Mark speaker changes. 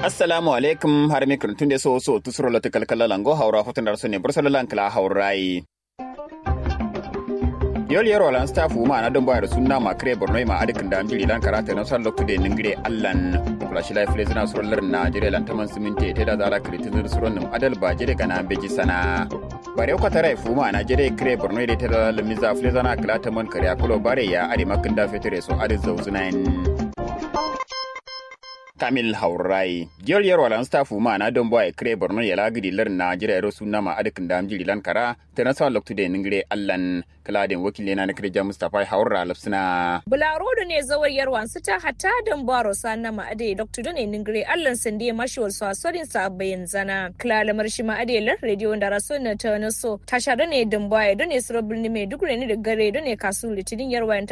Speaker 1: assalamu alaikum har mi kurtun de so so tusuro lo tikal kala lango hawra hotun dar sone bursalo lan kala hawrai yol yero lan staff ma na don bayar sunna ma kre borno ma adikin da amjiri lan karata na san loktu de ningire allan flash life le zina surolar na jire lan taman siminte te da zara kritin suron nim adal ba jire kana beji sana bare ko tare fu ma na jire kre borno de te da lamiza fle zana kala taman kare akulo bare ya adi makin da fetere so adi zawzunain kamil haurai giyol yar walan staff ma na don boy kre borno ya lagidi lar na jira ro sunna ma adikin da amjiri lan kara te na sa loktu de ningire allan kaladin wakil na na kirja mustapha haura lafsina
Speaker 2: bularo da ne zawar yarwan su ta hata dan baro sanna ma ade dr da ne ningire allan sande mashiwar su asorin sa bayan zana klala marshi ma ade lar radio da raso na ta na so tasha da ne dan boy da ne suro birni mai duk ne da gare da ne kasu litinin yarwan